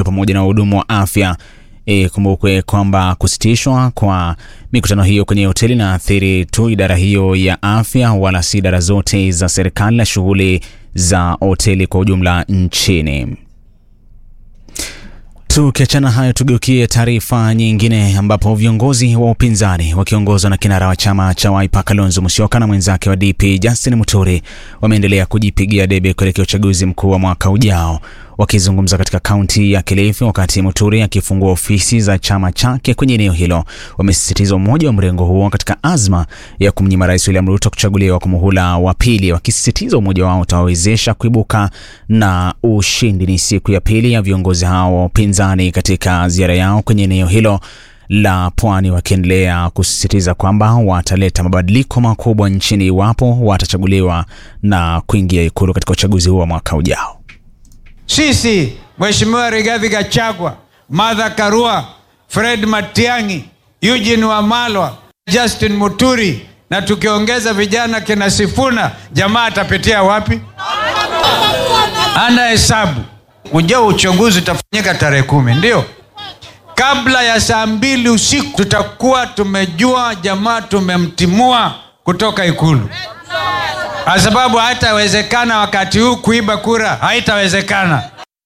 pamoja na wahudumu wa afya. Ikumbukwe kwamba kusitishwa kwa mikutano hiyo kwenye hoteli na athiri tu idara hiyo ya afya, wala si idara zote za serikali na shughuli za hoteli kwa ujumla nchini. Tukiachana hayo, tugeukie taarifa nyingine ambapo viongozi wa upinzani wakiongozwa na kinara wa chama cha Wiper Kalonzo Musyoka na mwenzake wa DP Justin Muturi wameendelea kujipigia debe kuelekea uchaguzi mkuu wa mwaka ujao. Wakizungumza katika kaunti ya Kilifi wakati Muturi akifungua ofisi za chama chake kwenye eneo hilo, wamesisitiza umoja wa mrengo huo katika azma ya kumnyima Rais William Ruto kuchaguliwa kwa muhula wa pili, wakisisitiza umoja wao utawawezesha kuibuka na ushindi. Ni siku ya pili ya viongozi hao wa upinzani katika ziara yao kwenye eneo hilo la pwani, wakiendelea kusisitiza kwamba wataleta mabadiliko makubwa nchini iwapo watachaguliwa na kuingia ikulu katika uchaguzi huo wa mwaka ujao. Sisi Mheshimiwa Rigathi Gachagua, Martha Karua, Fred Matiang'i, Eugene Wamalwa, Justin Muturi na tukiongeza vijana kina Sifuna, jamaa atapitia wapi? Ana hesabu. Ujao uchaguzi utafanyika tarehe kumi, ndio kabla ya saa mbili usiku tutakuwa tumejua jamaa tumemtimua kutoka ikulu kwa sababu haitawezekana wakati huu kuiba kura, haitawezekana.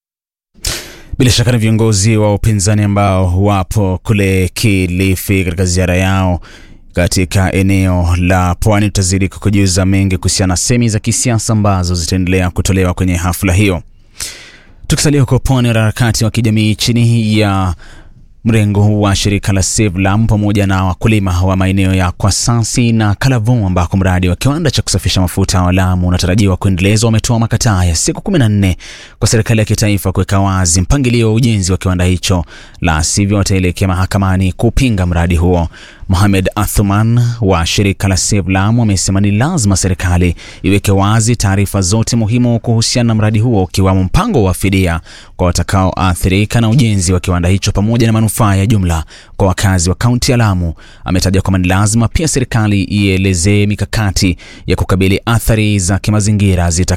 Bila shaka ni viongozi wa upinzani ambao wapo kule Kilifi katika ziara yao katika eneo la pwani. Tutazidi kukujuza mengi kuhusiana na semi za kisiasa ambazo zitaendelea kutolewa kwenye hafla hiyo. Tukisalia huko pwani, wanaharakati wa kijamii chini ya mrengo wa shirika la Save Lamu pamoja na wakulima wa maeneo ya Kwasasi na Kalavon ambako mradi wa kiwanda cha kusafisha mafuta wa Lamu unatarajiwa kuendelezwa wametoa makataa ya siku 14 kwa serikali ya kitaifa kuweka wazi mpangilio wa ujenzi wa kiwanda hicho, la sivyo wataelekea mahakamani kupinga mradi huo. Mohamed Athuman wa shirika la Save Lamu amesema ni lazima serikali iweke wazi taarifa zote muhimu kuhusiana na mradi huo ukiwamo mpango wa fidia kwa watakaoathirika na ujenzi wa kiwanda hicho pamoja na manufaa ya jumla kwa wakazi wa kaunti ya Lamu. Ametaja kwamba ni lazima pia serikali ielezee mikakati ya kukabili athari za kimazingira zita